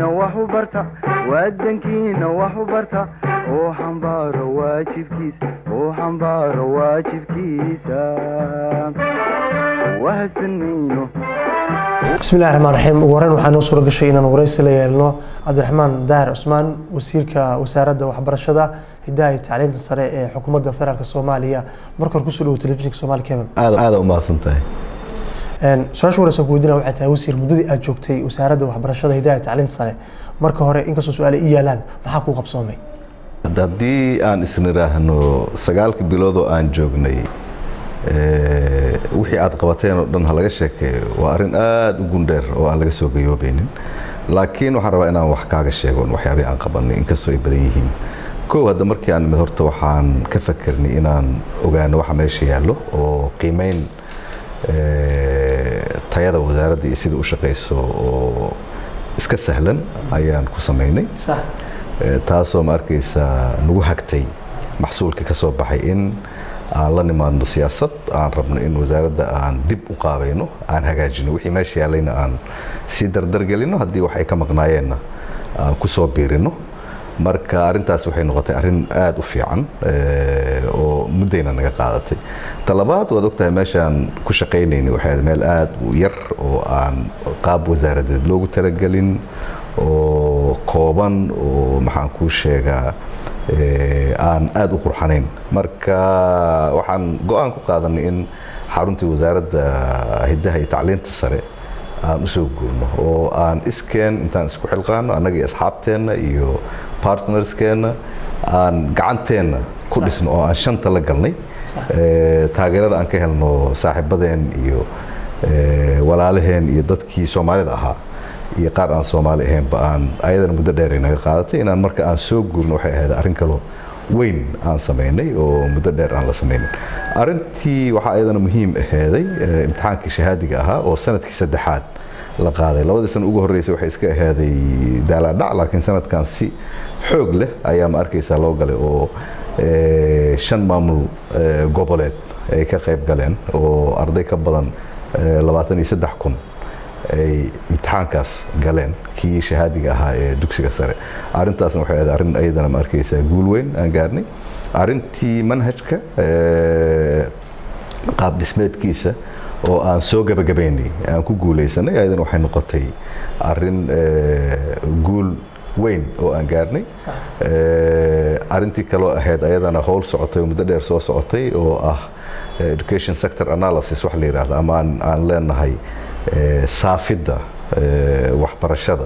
dalkiina wax u barta wadankiina wax u barta oo xambaaro waajibkiisa oo xambaaro waajibkiisa wahadsan mayno bismillahi raxmaan raxiim ugu horeyn waxaa noo suura gashay inaan wareysi la yeelno cabdiraxmaan daahir cusmaan wasiirka wasaaradda waxbarashada hidaha iyo tacliinta sare ee xukuumadda federaalk soomaaliya marka hore kusoo dhawo telefishinka somaali cable aad aada u mahadsan tahay su-aasha wareysan ku weydiina waxay tahay wasiir muddadii aad joogtay wasaaradda waxbarashada hidaha iyo tacliinta sare marka hore inkastoo su-aale ii yaalaan maxaa kuu qabsoomay haddii aan isniraahno sagaalka biloodoo aan joognay wixii aad qabateen oo dhan ha laga sheekeeyo waa arrin aada u gundheer oo aan laga soo gayoobeynin laakiin waxaan rabaa inaan wax kaaga sheegon waxyaabihii aan qabanay inkastoo ay badan yihiin kow hadda markii aan imid horta waxaan ka fakernay inaan ogaano waxa meesha yaallo oo qiimeyn tayada wasaaradda iyo sida u shaqayso oo iska sahlan ayaan ku samaynay taasoo ma arkaysaa nagu hagtay maxsuulka ka soo baxay in aan la nimaadno siyaasad aan rabno in wasaaradda aan dib u qaabayno aan hagaajino wixii meesha yaallayna aan sii dardargelino haddii wax ay ka maqnaayeenna aan ku soo biirino marka arrintaas waxay noqotay arrin aada u fiican oo muddayna naga qaadatay talabaad waad ogtahay meeshaan ku shaqaynayna waxay ahayd meel aada u yar oo aan qaab wasaaradeed loogu talagelin oo kooban oo maxaan kuu sheegaa aan aada u qurxanayn marka waxaan go-aan ku qaadanay in xaruntii wasaaradda hiddaha iyo tacliinta sare aan usoo guurno oo aan iskeen intaan isku xilqaano annaga iyo asxaabteenna iyo partnerskeenna aan gacanteenna ku dhisno oo aan shanta la galnay taageerada aan ka helno saaxiibadeen iyo walaalaheen iyo dadkii soomaalida ahaa iyo qaar aan soomaali ahaynba aan ayadana muddo dheer ay naga qaadatay inaan marka aan soo guurno waxay ahayd arrin kaloo weyn aan samaynay oo muddo dheer aan la samaynin arrintii waxaa ayadana muhiim aheeday imtixaankii shahaadiga ahaa oo sanadkii saddexaad la qaaday labadii sana ugu horreysay waxay iska ahaaday daalaadhac laakiin sanadkan si xoog leh ayaa ma arkaysaa loo galay oo shan maamul goboleed ay ka qayb galeen oo arday ka badan labaatan iyo saddex kun ay imtixaankaas galeen kii shahaadiga ahaa ee dugsiga sare arrintaasna waxay ahayd arrin ayadana ma arkaysaa guul weyn aan gaarnay arrintii manhajka qaab dhismeedkiisa oo aan soo gabagabaynay aan ku guulaysanay ayadana waxay noqotay arrin guul weyn oo aan gaarnay arrintii kaloo ahayd ayadana howl socotay oo muddo dheer soo socotay oo ah education sector analysis wax la yidhaahdo ama aan aan leenahay saafidda waxbarashada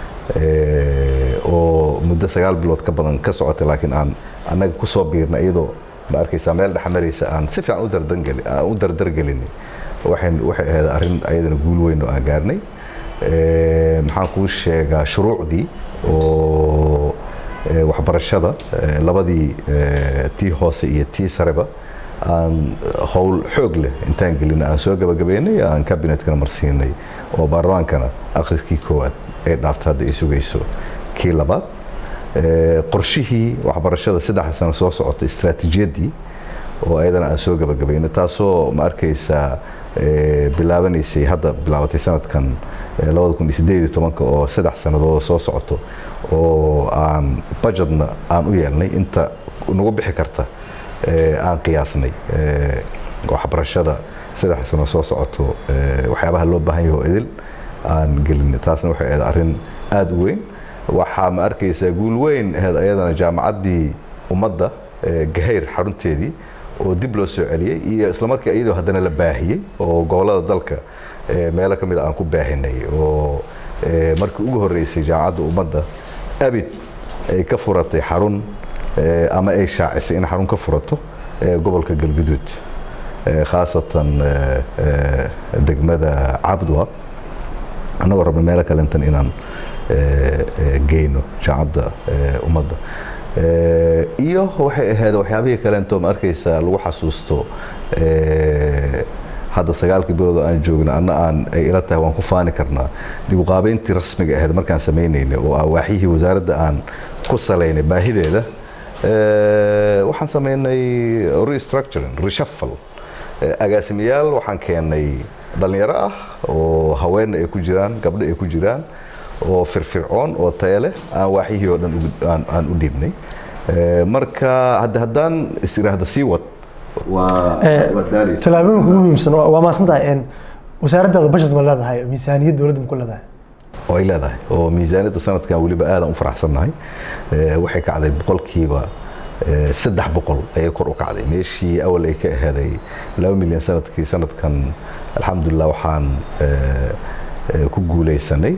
oo muddo sagaal bilood ka badan ka socotay laakiin aan annaga ku soo biirna iyadoo ma arkaysaa meel dhexmaraysa aan si fiican u dardangali aan u dardargelinay waxay waxay ahayd arrin ayadana guul weyn oo aan gaarnay maxaan kuu sheegaa shuruucdii oo waxbarashada labadii tii hoose iyo tii sareba aan howl xoog leh intaan gelina aan soo gabagabeynay aan kabinetkana marsiinay oo baarlamaankana akhriskii koowaad ay dhaaftay hadda ay sugayso kii labaad qorshihii waxbarashada saddexa sano soo socotay istaraatiijiyaddii oo ayadana aan soo gabagabeynay taasoo ma arkaysaa bilaabanaysay hadda bilaabatay sanadkan labada kun iyo sideed iyo tobanka oo saddex sannadood soo socoto oo aan budgetna aan u yeelnay inta nagu bixi karta aan qiyaasnay waxbarashada saddex sano soo socoto waxyaabaha loo baahan yaho idil aan gelinay taasna waxay ahayd arrin aada u weyn waxaa ma arkaysaa guul weyn ahayd ayadana jaamacaddii ummadda gahayr xarunteedii oo dib loo soo celiyey iyo islamarkii iyadoo haddana la baahiyey oo gobollada dalka meelo ka mid a aan ku baahinay oo markii ugu horreysay jaamacadda ummadda abid ay ka furatay xarun ama ay shaacisay in xarun ka furato gobolka galguduud khaasatan degmada cabdwa annagoo rabna meelo kalentan inaan geyno jaamacadda ummadda iyo waxay ahayd waxyaabihii kaleento ma arkaysaa lagu xasuusto hadda sagaalkii bilood oo aan joogno anna aan ay ila tahay waan ku faani karnaa dib u qaabeyntii rasmiga ahayd markaan sameynaynay oo ah waaxyihii wasaaradda aan ku salaynay baahideeda waxaan sameynay restructuring reshuffle agaasimayaal waxaan keenay dhalinyaro ah oo haweenna ay ku jiraan gabdho ay ku jiraan oo firfircoon oo tayo leh aan waaxyihii oo dhan aan u dhiibnay marka hadda haddaan is iraahdo sii wad tallaabooyinka ugu muhiimsan waa maasantahay wasaaraddaada budget ma leedahay miisaaniyad dowladda ma ku leedahay oo ay leedahay oo miisaaniyadda sanadkan weliba aadaan u faraxsannahay waxay kacday boqolkiiba saddex boqol ayay kor u kacday meeshii awal ay ka aheeday laba milyan sanadkii sanadkan alxamdulilah waxaan ku guuleysanay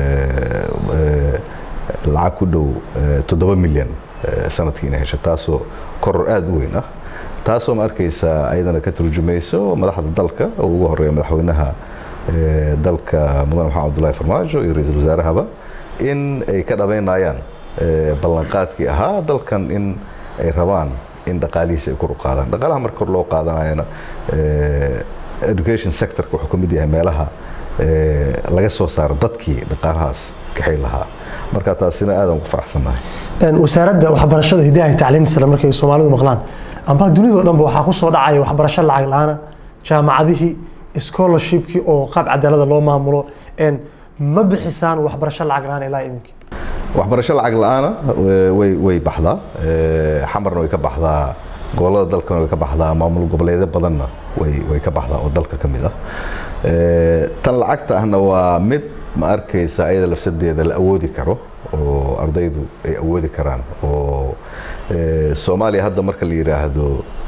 lacag ku dhow toddoba milyan sanadkii inay hesho taasoo koror aada u weyn ah taasoo ma arkaysa ayadana ka turjumayso madaxda dalka oo ugu horeeya madaxweynaha dalka mudane maxamed abdullahi farmaajo iyo ra-iisul wasaarahaba in ay ka dhabaynayaan ballanqaadkii ahaa dalkan in ay rabaan in dhaqaalihiisa ay kor u qaadaan dhaqaalaha marka kor loo qaadanayana education sectorka wuxuu ka mid yahay meelaha laga soo saaro dadkii dhaqaalahaas kaxay lahaa marka taasina aadaan ku faraxsannahay wasaaradda waxbarashada hidaha iyo tacliinta sare markay soomaalidu maqlaan amba dunidao dhanba waxaa ku soo dhacaya waxbarasho lacag la-aana jaamacadihii scholarshipkii oo qaab cadaalada loo maamulo ma bixisaan waxbarasho lacag la-aan ilaa iminka waxbarasho lacag la-aana way way baxdaa xamarna way ka baxdaa gobolada dalkana way ka baxdaa maamul goboleedyo badanna way way ka baxdaa oo dalka ka mid ah tan lacagta ahna waa mid ma arkaysa ayada lafsadeeda la awoodi karo oo ardaydu ay awoodi karaan oo soomaaliya hadda marka la yidhaahdo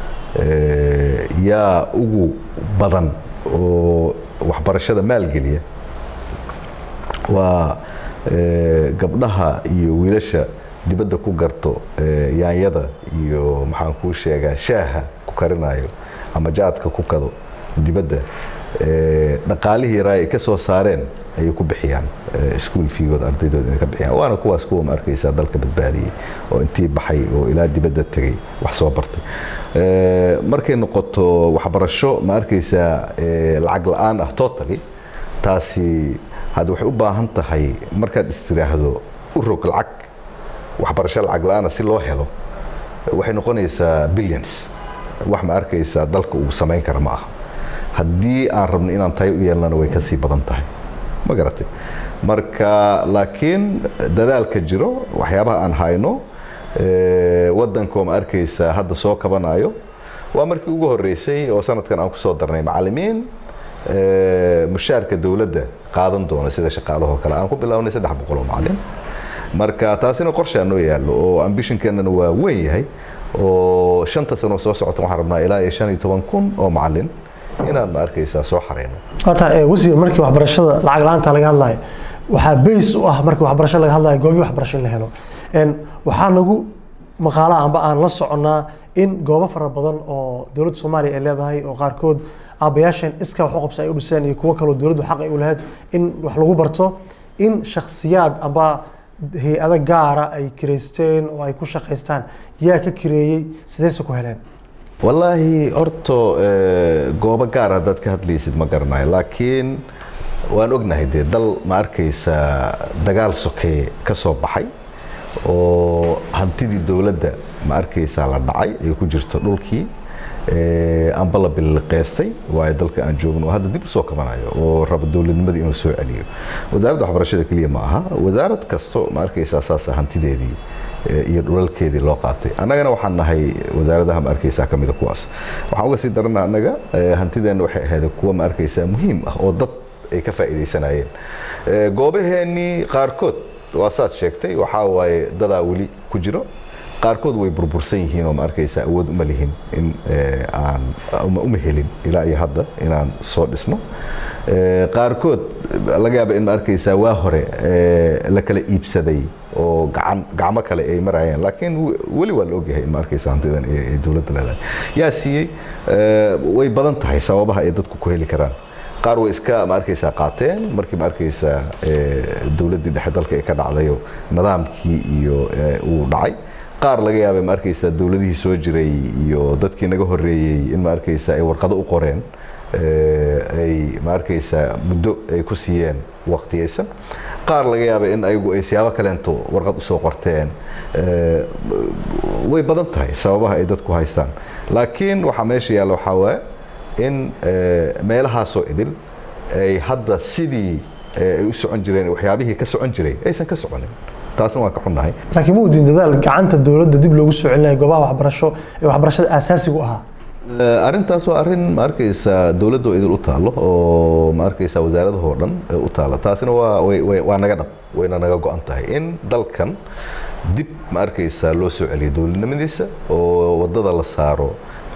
yaa ugu badan oo waxbarashada maalgeliya waa gabdhaha iyo wiilasha dibadda ku garto yaanyada iyo maxaan kuu sheegaa shaaha ku karinayo ama jaadka ku kado dibadda dhaqaalihii yaraa ay ka soo saareen ayay ku bixiyaan iskuol fiigooda ardaydooda inay ka bixiyaan waana kuwaas kuwa ma arkaysaa dalka badbaadiyey oo intii baxay oo ilaa dibadda tegay wax soo bartay markay noqoto waxbarasho ma arkaysaa lacag la-aan ah totally taasi hadda waxay u baahan tahay markaad istiraahdo u rog lacag waxbarasho lacag la-aana si loo helo waxay noqonaysaa billions wax ma arkaysaa dalka uu samayn kara ma aha haddii aan rabno inaan tayo u yeelnana way kasii badan tahay ma garatay marka laakiin dadaalka jiro waxyaabaha aan hayno waddankoo ma arkaysaa hadda soo kabanayo waa markii ugu horreysay oo sanadkan aan kusoo darnay macallimiin mushaarka dowladda qaadan doona sida shaqaalahoo kale aan ku bilownay saddex boqol oo macallin marka taasina qorshaa noo yaallo oo ambishonkeenana waa weyn yahay oo shanta sano soo socota waxaan rabnaa ilaa iyo shan iyo toban kun oo macallin inaan ma arkaysaa soo xareyno wata wasiir markii waxbarashada lacag la-aanta laga hadlayo waxaa bays u ah markii waxbarasho laga hadlayo goobii waxbarasho in la helo waxaa lagu maqaalaha amba aan la soconnaa in goobo fara badan oo dowladda soomaaliya ay leedahay oo qaarkood aabbayaasheen iska wax u qabsa ay u dhiseen iyo kuwo kaloo dowladdu xaq ay u lahayd in wax lagu barto in shakhsiyaad amba hay-ado gaara ay kireysteen oo ay ku shaqaystaan yaa ka kireeyey sideyse ku heleen wallaahi horto goobo gaar haddaad ka hadlaysid ma garanayo laakiin waan ognahay dee dal ma arkaysa dagaal sokeeye ka soo baxay oo hantidii dowladda ma arkaysaa la dhacay ay ku jirto dhulkii amba la biliqeystay waayo dalka aan joogno oo hadda dib usoo kabanayo oo raba dowladnimadii inuu soo celiyo wasaaradda waxbarashada keliya ma aha wasaarad kasto ma arkaysaa saasa hantideedii iyo dhulalkeedii loo qaatay annagana waxaan nahay wasaaradaha ma arkaysaa ka mida kuwaas waxaan uga sii darana annaga hantideenna waxay ahayd kuwa ma arkaysaa muhiim ah oo dad ay ka faa'iidaysanayeen goobaheennii qaarkood waa saad sheegtay waxaa waaye dadaa weli ku jiro qaarkood way burbursan yihiin oo ma arkaysaa awood uma lihin in aan uma helin ilaa iyo hadda inaan soo dhisno qaarkood laga yaaba in ma arkaysaa waa hore la kala iibsaday oo gacan gacmo kale ay marayaan laakiin weli waa la ogyahay in ma arkaysa hantidan ay dowladda leedahay yaa siiyey way badan tahay sababaha ay dadku ku heli karaan qaar way iska ma arkaysaa qaateen markii ma arkaysaa dowladdii dhexe dalka ay ka dhacdayo nidaamkii iyo uu dhacay qaar laga yaabay ma arkaysaa dowladihii soo jiray iyo dadkii naga horreeyey in ma arkaysaa ay warqado u qoreen ay ma arkaysaa muddo ay ku siiyeen waqtiyaysan qaar laga yaabay in ayagu ay siyaabo kaleento warqad usoo qorteen way badan tahay sababaha ay dadku haystaan laakiin waxaa meesha yaalla waxaa waaye in meelahaasoo idil ay hadda sidii ay u socon jireen waxyaabihii ka socon jiray aysan ka soconin taasna waan ka xunnahay laakiin ma udin dadaal gacanta dowladda dib loogu soo celinayo goobaha waxbarasho ee waxbarashada aasaasiga u ahaa arrintaas waa arrin ma arkaysa dowladda oo idil u taalo oo ma arkaysa wasaaradahoo dhan u taalo taasina waa waa naga dhab wayna naga go-an tahay in dalkan dib ma arkaysa loo soo celiyo dowladnimadiisa oo wadada la saaro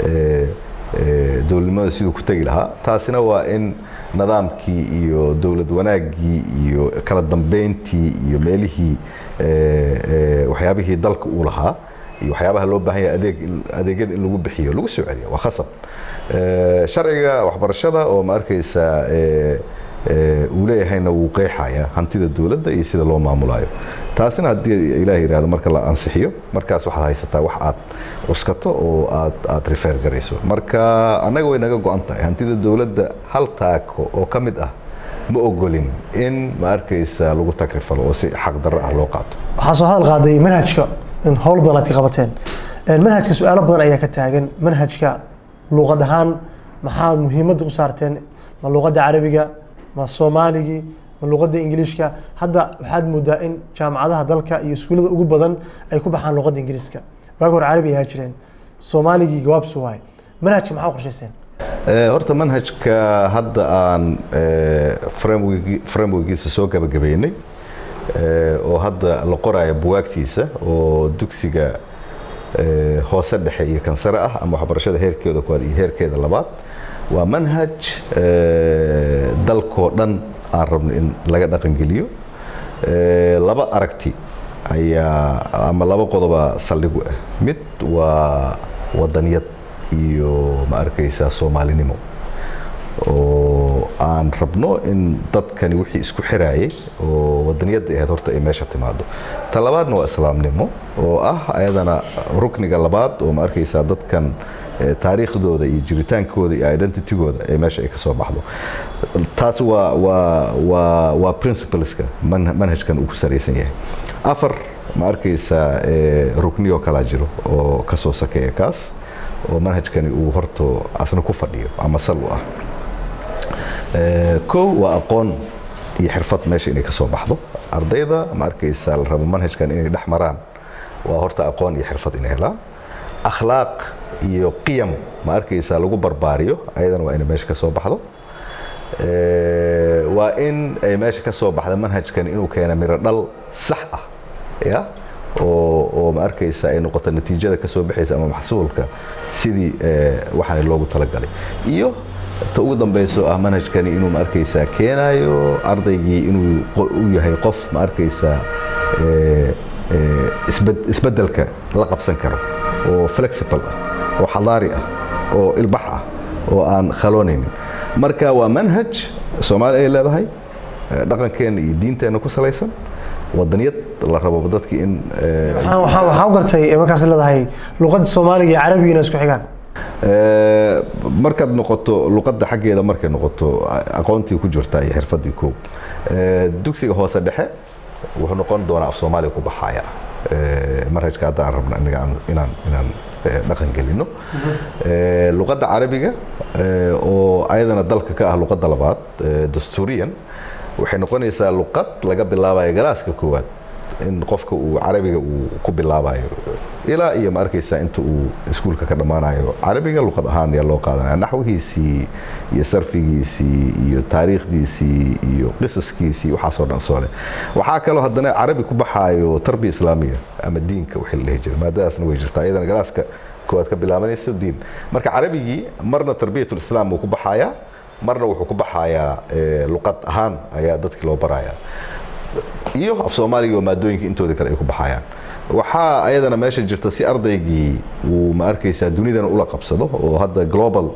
dowladnimada siduu ku tegi lahaa taasina waa in nidaamkii iyo dowlad wanaaggii iyo kala dambeyntii iyo meelihii waxyaabihii dalka uu lahaa iyo waxyaabaha loo baahan yahay adeeg adeegyada in lagu bixiyo lagu soo celiya waa khasab sharciga waxbarashada oo ma arkaysa uu leeyahayna wuu qeexaya hantida dowladda iyo sida loo maamulayo taasina haddii ilaah yidhahdo marka la ansixiyo markaas waxaad haysataa wax aad cuskato oo aad aad rifeer garayso marka annaga way naga go-an tahay hantida dowladda hal taako oo ka mid ah ma ogolin in ma arkaysa lagu tagrifalo oo si xaq darro ah loo qaato waxaa soo hadal qaaday manhajka in howl badan aad ka qabateen manhajka su-aalo badan ayaa ka taagan manhajka luuqad ahaan maxaad muhiimadda u saarteen ma luuqadda carabiga ma soomaaligii ma luuqadda ingiliishka hadda waxaad moodaa in jaamacadaha dalka iyo iskuullada ugu badan ay ku baxaan luuqadda ingiriiska waagi hore carabi ayaa jireen soomaaligii gawaabsu waay manhajka maxaa u qorshayseen horta manhajka hadda aan frameworkiisa soo gabagabeynay oo hadda la qoraayo buwaagtiisa oo dugsiga hoose dhexe iyo kansare ah ama waxbarashada heerkeeda koowaad iyo heerkeeda labaad waa manhaj dalkoo dhan aan rabno in laga dhaqangeliyo laba aragti ayaa ama laba qodoba saldhigu ah mid waa wadaniyad iyo ma arkaysaa soomaalinimo oo aan rabno in dadkani wixii isku xiraayay oo wadaniyadda ahayd horta ay meesha timaado ta labaadna waa islaamnimo oo ah ayadana rukniga labaad oo ma arkaysaa dadkan taariikhdooda iyo jiritaankooda iyo identitygooda ee meesha ay ka soo baxdo taas waa waa waa waa principleska manhajkan uu ku salaysan yahay afar ma arkaysaa rukniyoo kalaa jiro oo ka soo sakeeya kaas oo manhajkani uu horto asna ku fadhiyo ama sal u ah kow waa aqoon iyo xirfad meesha inay ka soo baxdo ardayda ma arkaysaa la rabo manhajkan inay dhex maraan waa horta aqoon iyo xirfad inay helaan akhlaaq iyo qiyam ma arkaysaa lagu barbaariyo ayadana waa inay meesha ka soo baxdo waa in ay meesha ka soo baxda manhajkan inuu keena miro dhal sax ah ya oo oo ma arkaysa ay noqoto natiijada ka soo baxaysa ama maxsuulka sidii waxaani loogu talagalay iyo ta ugu dambayso ah manhajkani inuu ma arkaysaa keenayo ardaygii inuu u yahay qof ma arkaysaa isbeddelka la qabsan karo oo flexible ah oo xadaari ah oo ilbax ah oo aan khaloonaynin marka waa manhaj soomaali ay leedahay dhaqankeenna iyo diinteenna ku salaysan wadaniyad la rabo dadkii in waxaa u gartay markaas leedahay luqadda soomaaliga iyo carabiga inay isku xigaan markaad noqoto luqadda xaggeeda markay noqoto aqoontii ku jirta iyo xirfadii koob dugsiga hoose dhexe wuxuu noqon doonaa af soomaaliga ku baxaya manhajka hadda aan rabna aniga inaan inaan dhaqan gelino luqadda carabiga oo ayadana dalka ka ah luqadda labaad dastuuriyan waxay noqonaysaa luqad laga bilaabayo galaaska koowaad in qofka uu carabiga uu ku bilaabayo ilaa iyo ma arkaysaa inta uu iskuulka ka dhammaanayo carabiga luqad ahaan ayaa loo qaadanaya naxwihiisii iyo sarfigiisii iyo taariikhdiisii iyo qisaskiisii waxaasoo dhan soo leh waxaa kaloo haddana carabi ku baxaayo tarbiya islaamiya ama diinka wixii la dhihi jiray maadadaasna way jirtaa iyadana galaaska koowaad ka bilaabanaysa diin marka carabigii marna tarbiyatul islaam wuu ku baxayaa marna wuxuu ku baxayaa luqad ahaan ayaa dadkii loo barayaa iyo af soomaaliga oo maadooyinka intooda kale ay ku baxayaan waxaa ayadana meesha jirta si ardaygii uu ma arkaysaa dunidana ula qabsado oo hadda global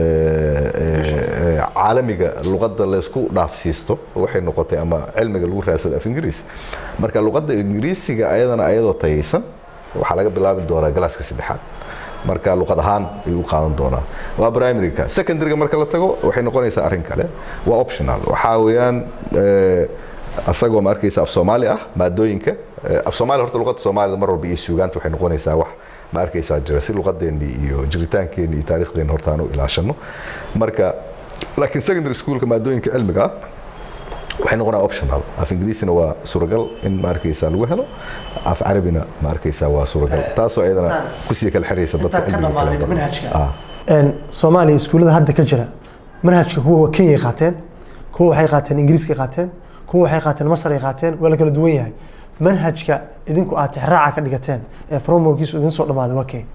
caalamiga luqadda laysku dhaafsiisto waxay noqotay ama cilmiga lagu raadsada af ingiriis marka luqadda ingiriisiga ayadana ayadoo tayaysan waxaa laga bilaabi doonaa galaaska saddexaad marka luqad ahaan ayuu u qaadan doonaa waa primaryka secondaryga marka la tago waxay noqonaysaa arrin kale waa optional waxaa weeyaan asagoo ma arkaysa af soomaali ah maadooyinka af soomaali horta luqadda soomaalida mar walba iyo suugaanta waxay noqonaysaa wax ma arkaysaa jira si luqadeennii iyo jiritaankeenni iyo taariikhdeenni horta aan u ilaashano marka laakiin secondary schoolka maadooyinka cilmiga ah waxay noqonaa optional af ingiriisina waa suuragal in ma arkaysaa lagu helo af carabina ma arkaysaa waa suuragal taasoo ayadana kusii kala xiraysa dadka intaan ka cilmiga kala dhamaanin badan. manhajka Ah. Een, soomaaliya iskuullada hadda ka jira manhajka kuwa kenyay qaateen kuwa waxay qaateen ingiriiskay qaateen kuwa waxay qaateen masaray qaateen waa la kala duwan yahay manhajka idinku aad tixraaca ka dhigateen ee frameworkiisu idin soo dhamaaday waa kee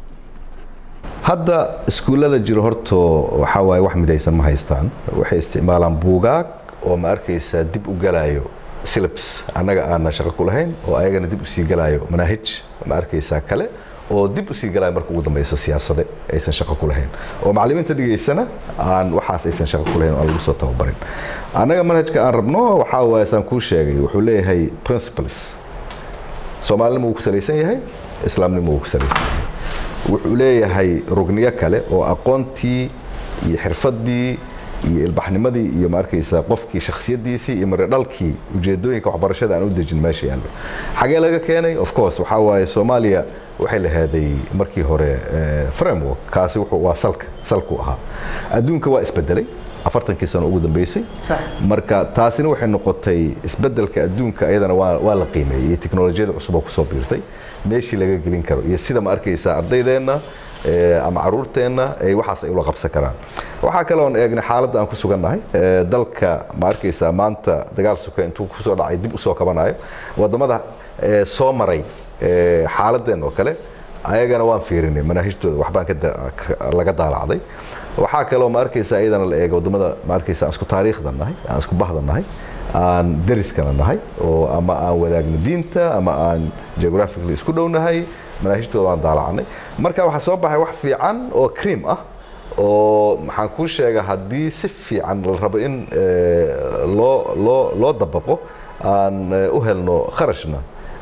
hadda iskuullada jiro horto waxaa waaye wax midaysan ma haystaan waxay isticmaalaan buugaag oo ma arkaysaa dib u galayo syllabus annaga aana shaqo ku lahayn oo ayagana dib usii galayo manaahij ma arkaysaa kale oo dib usii galayo marka ugu dambeysa siyaasade aysan shaqo ku lahayn oo macallimiinta dhigaysana aan waxaas aysan shaqo ku lahayn oo aan lagu soo tababarin annaga manhajka aan rabno waxaa waaye saan kuu sheegay wuxuu leeyahay principles soomaalinimo wuu ku salaysan yahay islaamnimo wuu ku salaysan yahay wuxuu leeyahay rugniyo kale oo aqoontii iyo xirfadii iyo ilbaxnimadii iyo ma arkaysaa qofkii shakhsiyadiisii iyo maredhalkii ujeedooyinka waxbarashada aan u dejin meesha yaallo xagee laga keenay of course waxaa waaye soomaaliya waxay lahaaday markii hore eh, framework kaasi wuxuu waa salka salku ahaa adduunka waa isbedelay afartankii sano ugu dambeysay marka taasina waxay noqotay isbedelka adduunka ayadana waa waa la qiimeeyey iyo teknolojiyada cusub oo kusoo biirtay meeshii laga gelin karo iyo sida ma arkaysaa ardaydeenna eh, ama caruurteenna ay waxaas ay ula qabsan karaan waxaa kale oon eegnay xaaladda aan ku sugannahay eh, dalka ma arkaysaa maanta dagaal suka intuu kusoo dhacay dib usoo kabanayo wadamada eh, soo maray eh, xaaladeen oo kale ayagana waan fiirinay manaahijtooda waxbaan ka da- ka- laga daalacday waxaa kaloo ma arkaysa iyadana la eega wadamada ma arkaysa aan isku taariikhda nahay aan isku bahda nahay aan deriskana nahay oo ama aan wadaagno diinta ama aan geographically isku dhownahay manaahijtooda waan daalacnay marka waxaa soo baxay wax fiican oo cream ah oo maxaan kuu sheega haddii si fiican la rabo in eh, loo loo loo dabaqo aan eh, u helno kharashna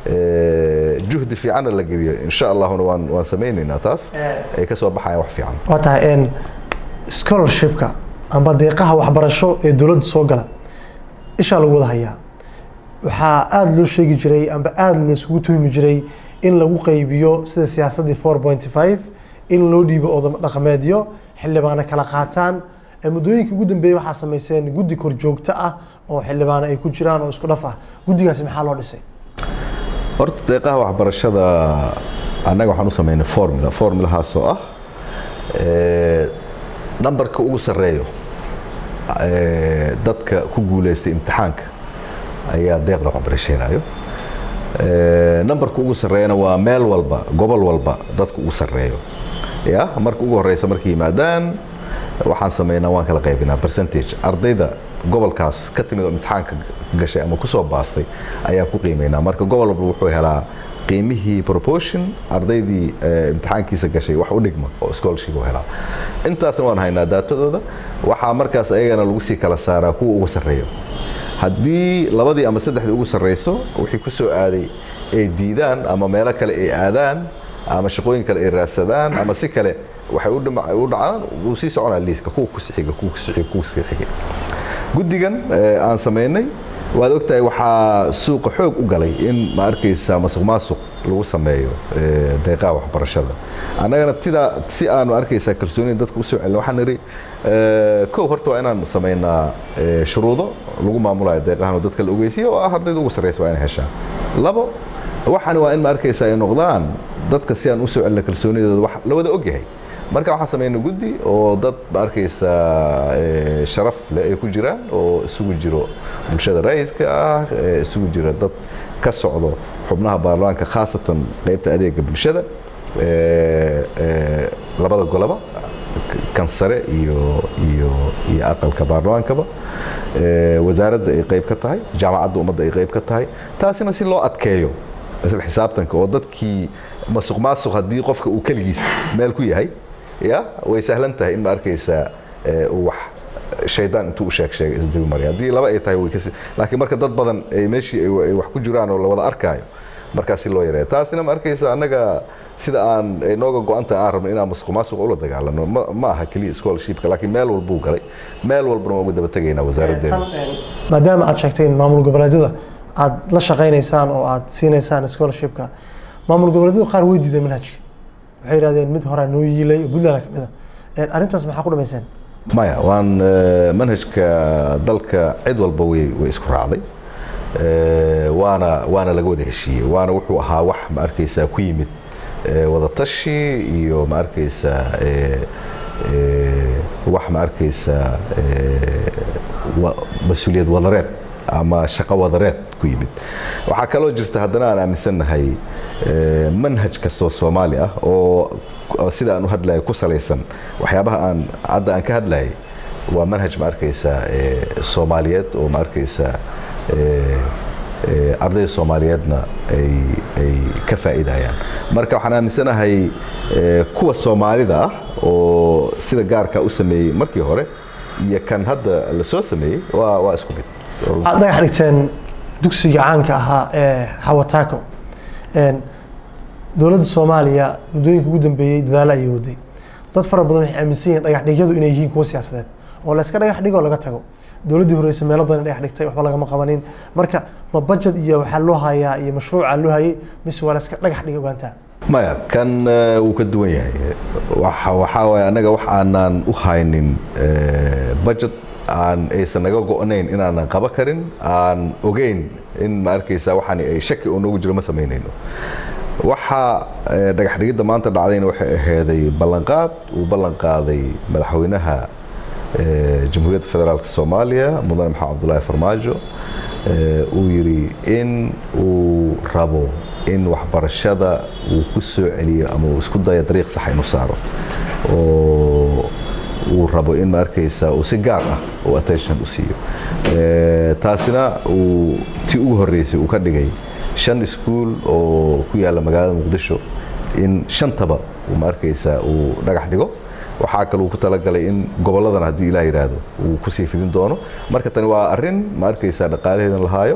eh, juhdi fiicanna la geliyo insha allahuna waan waan samaynaynaa taas ay ka soo baxayaan wax fiican waa tahay een, scholarshipka amba deeqaha waxbarasho ee dowladda soo gala ishaa lagu wada hayaa waxaa aada loo sheegi jiray amba aada laisugu tuhmi jiray in lagu qaybiyo sida siyaasaddii four point five in loo dhiibo odamo dhaqameedyo xildhibaano kala qaataan ee muddooyinkii ugu dambeeyey waxaa samayseen guddi korjoogto ah oo xildhibaano ay ku jiraan oo isku dhaf ah guddigaasi maxaa loo dhisay horta deeqaha waxbarashada annaga waxaan u samaynay formula formulahaasoo ah eh, nambarka ugu sarreeyo eh, dadka ku guuleystay imtixaanka ayaa deeqda waxbarasho helayo Eh, nambarka ugu sarreeyana waa meel walba gobol walba dadka ugu sarreeyo ya marka ugu horeysa markay yimaadaan waxaan samaynaa waan kala qaybinaa percentage ardayda gobolkaas ka timid oo imtixaanka gashay ama kusoo baastay ayaan ku qiimeynaa marka gobol walba wuxuu helaa qiimihii proportion ardaydii eh, imtixaankiisa gashay wax u dhigma oo scholarship u helaa intaasna waan haynaa daatadooda waxaa markaas ayagana lagu sii kala saaraa kuwa ugu sarreeyo haddii labadii ama saddexdii ugu sarreyso wixii ku soo aaday ay diidaan ama meelo kale ay aadaan ama shaqooyin kale ay raadsadaan ama si kale waxay u dhima- u dhacaan wuu sii soconaa liiska kuwa ku sixiga kuwa ku sixiga kuwa ku sixiga guddigan eh, aan samaynay waad ogtahay waxaa suuqa xoog u galay in ma arkaysa masuq maasuq lagu sameeyo eh, deeqaha waxbarashada annagana tidaa si aanu arkaysaa kalsoonida dadka usoo celin waxaan nidhi eh, kow horta waa inaan samaynaa eh, shuruudo lagu maamulayo deeqahan oo dadka la ogeysiyo oo ah ardayda ugu sarreysa waa inay heshaan labo waxaan waa in ma arkaysaa ay noqdaan dadka si aan usoo celina kalsoonidooda wax la wada ogyahay marka waxaan samaynay guddi oo dad ma arkaysaa eh, sharaf leh ay ku jiraan oo isugu jiro bulshada rayidka ah eh, isugu jira dad ka socdo xubnaha baarlamaanka khaasatan qaybta adeega bulshada eh, eh, labada goloba kan sare iyo iyo iyo aqalka baarlamaankaba eh, wasaaradda ay qayb ka tahay jaamacadda ummadda ay qayb ka tahay taasina si loo adkeeyo isla xisaabtanka oo dadkii masuq maasuq haddii qofka uu keligiis meel ku yahay ya way sahlan tahay in ma arkaysaa eh, uu wax shaydaan intuu u sheeg sheegay isdaba marya haddii laba ay tahay way kasi laakiin marka dad badan ay meeshii ay ay wax ku jiraan oo la wada arkaayo markaas si loo yareeya taasina ma arkaysa annaga sida aan ay nooga go-antahay aan rabno inaan masuq maasuq ula dagaalano ma, ma aha keliya scholarshipka laakiin meel walbuu galay meel walbana waan uga daba tegaynaa wasaaraddeena maadaama aad sheegtay in maamul goboleedyada aad la shaqaynaysaan oo aad siinaysaan scholarshipka maamul goboleedyadu qaar way diideen manhajka waxay yidhahdeen mid horaa noo yiilay oo puntland ka mid a arrintaas maxaa ku dhamayseen maya waan manhajka dalka cid walba way way isku raacday waana waana laga wada heshiiyey waana wuxuu ahaa wax ma arkaysaa ku yimid wadatashi iyo ma arkaysaa wax ma arkaysaa mas-uuliyad wadareed ama shaqo wadareed ku yimid waxaa kaloo jirta haddana aan aaminsannahay manhaj kastoo soomaali ah oo sida aan u hadlayo ku salaysan waxyaabaha aan hadda aan ka hadlayay waa manhaj ma arkaysaa soomaaliyeed oo ma arkaysaa ardayda soomaaliyeedna ay ay ka faa'iidayaan marka waxaan aaminsanahay kuwa soomaalida ah oo sida gaarka u sameeyey markii hore iyo kan hadda la soo sameeyey waa waa isku mid waxaad dhagax dhigteen dugsiga caanka ahaa ee hawataako dowladda soomaaliya muddooyinka ugu dambeeyey dadaalo ayay waday dad fara badan waxay aaminsan yihiin dhagax dhigyadu inay yihiin kuwo siyaasadeed oo la iska dhagax dhigo laga tago dowladdii horeysa meelo badan dhagax dhigtay waxba lagama qabanin marka ma budget iyo waxaa loo hayaa iyo mashruuca loo hayay mise waa la iska dhagax dhigay ogaantaa maya kan wuu ka duwan yahay waxaa waaye annaga wax aanaan u haynin budget aan aysan naga go-nayn inaanan qaba karin aan ogeyn in ma arkaysa waxaan ay shaki oo noogu jiro ma samaynayno waxa dhagax dhigidda maanta dhacdayna waxay aheyday ballanqaad uu ballan qaaday madaxweynaha jamhuuriyadda federaalk soomaaliya mudane maxamed cabdullaahi farmaajo uu yidhi in uu rabo in waxbarashada uu ku soo celiyo ama uu isku dayo dariiq sax inuu saaro oo uu rabo in ma arkaysa uu si gaar ah uu attention u siiyo taasina uu ti ugu horreysay uu ka dhigay shan iskuul oo ku yaalla magaalada muqdisho in shantaba ma arkaysa uu dhagax dhigo waxaa kaluu ku talagalay in gobolladana hadduu ilaah yidhaahdo uu kusii fidin doono marka tani waa arrin ma arkaysaa dhaqaalaheedan lahaayo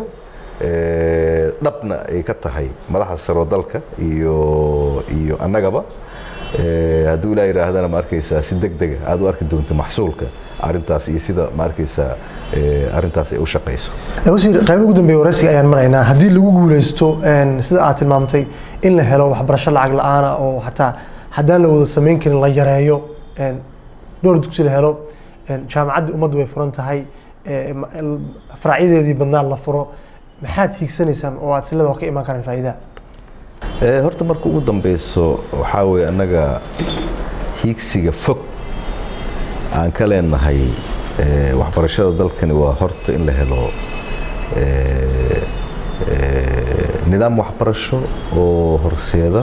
dhabna ay ka tahay madaxda saroo dalka iyo iyo annagaba hadduu ilaah yidhaahdana ma arkaysaa si deg dega aad u arki doonto maxsuulka arrintaas iyo sida ma arkaysaa arrintaas ay u shaqayso wasiir qaybo ugu dambeeya waraysiga ayaan maraynaa haddii lagu guuleysto sida aad tilmaamtay in la helo waxbarasho lacag la-aana oo xataa haddaan la wada samayn karin la yareeyo dhowr dugsi la helo jaamacaddii ummaddu way furan tahay faracyadeedii badnaan la furo maxaad hiigsanaysaan oo aad silada ka imaan karaan faa'iidaha horta marka ugu dambeyso waxaa weeye annaga hiigsiga fog aan ka leenahay waxbarashada dalkani waa horta in la helo nidaam waxbarasho oo horseeda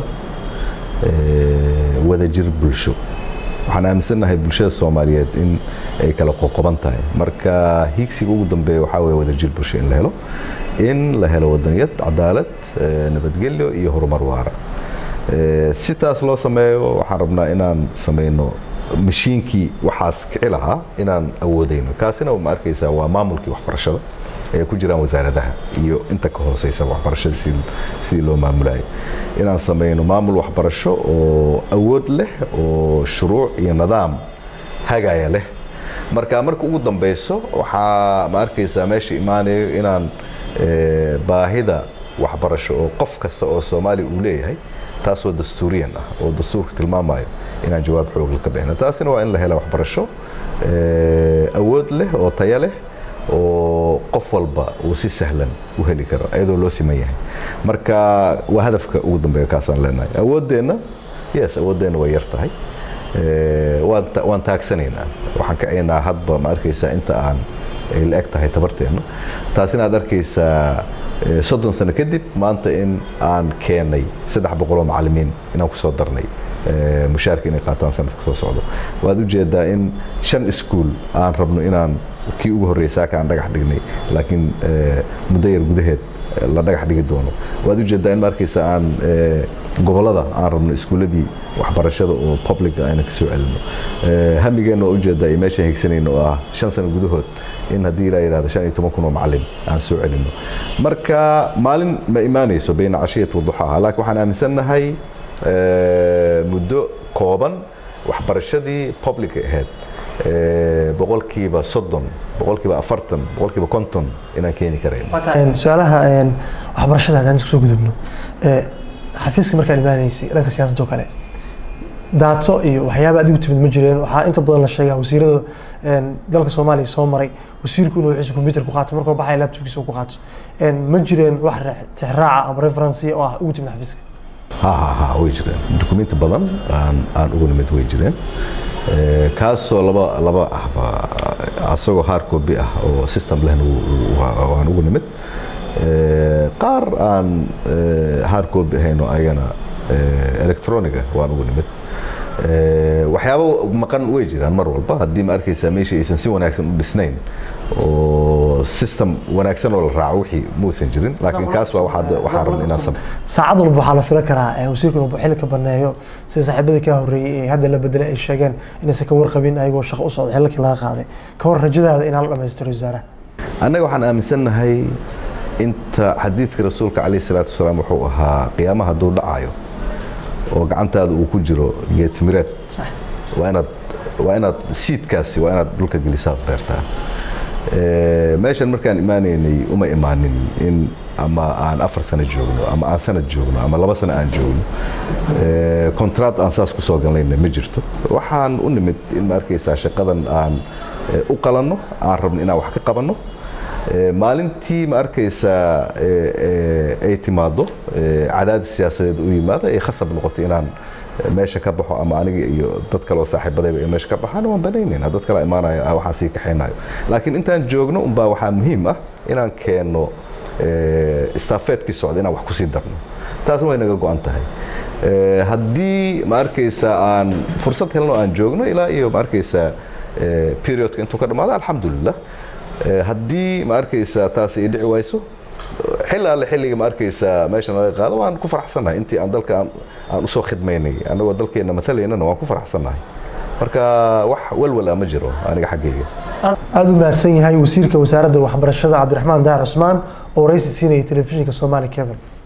wadajir bulsho waxaan aaminsannahay bulshada soomaaliyeed in ay kala qoqoban tahay marka hiigsiga ugu dambeeya waxaa weeye wadajir bulsho in la helo in la helo wadaniyad cadaalad nabadgelyo iyo horumar waara si taas loo sameeyo waxaan rabnaa inaan samayno mashiinkii waxaas kici lahaa inaan awoodayno kaasina ma arkaysaa waa maamulkii waxbarashada ay ku jiraan wasaaradaha iyo inta ka hooseysa waxbarashada sidii loo maamulayo inaan samayno maamul waxbarasho oo awood leh oo shuruuc iyo nidaam hagaya leh marka marka ugu dambeyso waxaa ma arkaysaa meesha imaanayo inaan baahida waxbarasho oo qof kasta oo soomaaliya uu leeyahay taasoo dastuuriyan ah oo dastuurka tilmaamayo inaan jawaab xoog ka bixino taasina waa in la hela waxbarasho awood leh oo taya leh oo qof walba uu si sahlan u heli karo iyadoo loo siman yahay marka waa hadafka ugu dambeeya kaasaan leenahay awooddeenna yes awooddeenna way yar tahay waan taagsanaynaa waxaan kacaynaa hadba ma arkaysaa inta aan ay la eg tahay tabarteenna taasina aad arkaysaa soddon sano kadib maanta in aan keenay saddex boqoloo macallimiin inaan kusoo darnay mushaarka inay qaataan sanadka soo socdo waad ujeedaa in shan iskuul aan rabno inaan kii ugu horreysaa ka aan dhagax dhignay laakiin muddo yar gudaheed la dhagax dhigi doono waad ujeedaa in ma arkaysa aan gobollada aan rabno iskuulladii waxbarashada oo publica aynan ka soo celino hamigeenna waa ujeedaa iyo meeshaan higsanayno oo ah shan sano gudahood in haddii ilaa yidhahdo shan iyo toban kun oo macallin aan soo celino marka maalin ma imaanayso bayna cashiyat waduxaaha laakiin waxaan aaminsannahay muddo kooban waxbarashadii publica ahayd boqolkiiba soddon boqolkiiba afartan boqolkiiba konton inaan keeni karayn su-aalaha waxbarashada haddaan isku soo gudubno xafiiska markaan imaanaysay dhanka siyaasadda oo kale daato iyo waxyaaba adigu timid ma jireen waxaa inta badan la sheegaa wasiirada een, dalka soomaaliya soo maray wasiirku inuu wixiisa computer ku qaato markuu baxaya laptopkiisa uu ku qaato Een, ma jireen wax re- tixraaca ama referency oo ah ugu timid xafiiska ha ha ha way jireen dukumenti badan aan aan ugu nimid way jireen Eh, kaasoo laba laba ahba asagoo hard copy ah oo system lehna wuu- wuu- waa- waan ugu nimid Eh, qaar aan eh, hard copy ahayn oo ayagana eh, electroniga waan ugu nimid Eh, waxyaabo maqan way jiraan mar walba haddii ma arkaysaa meesha aysan si wanaagsan u dhisnayn oo system wanaagsan oo la raaco wixii muusan jirin laakiin kaas waa waxaad- waxaan rabnay inaan sam saacad walba waxaa la fila karaa eh, wasiirku inuu xilli ka baneeyo sida saaxiibadii ka horreeyey ee hadda la bedelay ay sheegeen inaysan ka warqabin ayagoo shaqo u socda xillikii laga qaaday ka hor rajadaada inaa la dhammaystiro wasaaraha annaga waxaan aaminsannahay inta xadiidka rasuulka calayhi salaatu wasalaam wuxuu ahaa qiyaamaha hadduu dhacayo oo gacantaada uu ku jiro geetimireed waa inaad waa inaad siidkaasi waa inaad dhulka gelisaad beertaa Eh, meeshan markaan imaanaynay uma imaanin in ama aan afar sano joogno ama aan sanad joogno ama laba sano aan joogno contract aan saas kusoo galnayna ma jirto waxaan u nimid in ma arkaysaa shaqadan aan eh, u qalanno aan rabno inaan wax ka qabanno Eh, maalintii ma arkaysaa eh, eh, ay timaado eh, cadaadis siyaasadeed u yimaada ay khasab noqoto inaan eh, meesha ka baxo ama aniga iyo dad kale oo saaxiibadayba ay meesha ka baxaan waan banaynayna dad kale imaanayo ah, waxaan sii kaxaynayo laakiin intaan joogno unbaa waxaa muhiim ah inaan keenno eh, istaafeedkii socda inaan wax kusii darno taasna way naga go-an tahay Eh, haddii ma arkaysaa aan fursad helno aan joogno ilaa iyo ma arkaysaa eh, periodka intuu ka dhamaado alxamdulilah Eh, haddii ma arkaysaa taas ay dhici wayso xilli alle xilliga ma arkaysaa meesha naga qaado waan ku faraxsannahay intii aan dalka aan, aan usoo khidmaynay annagoo dalkeenna matalaynana waan ku faraxsannahay marka wax walwala ma jiro aniga xaggayga aada u mahadsan yahay wasiirka wasaaradda waxbarashada cabdiraxmaan daar cusmaan oo waraysi siinaya telefishinka soomaali cable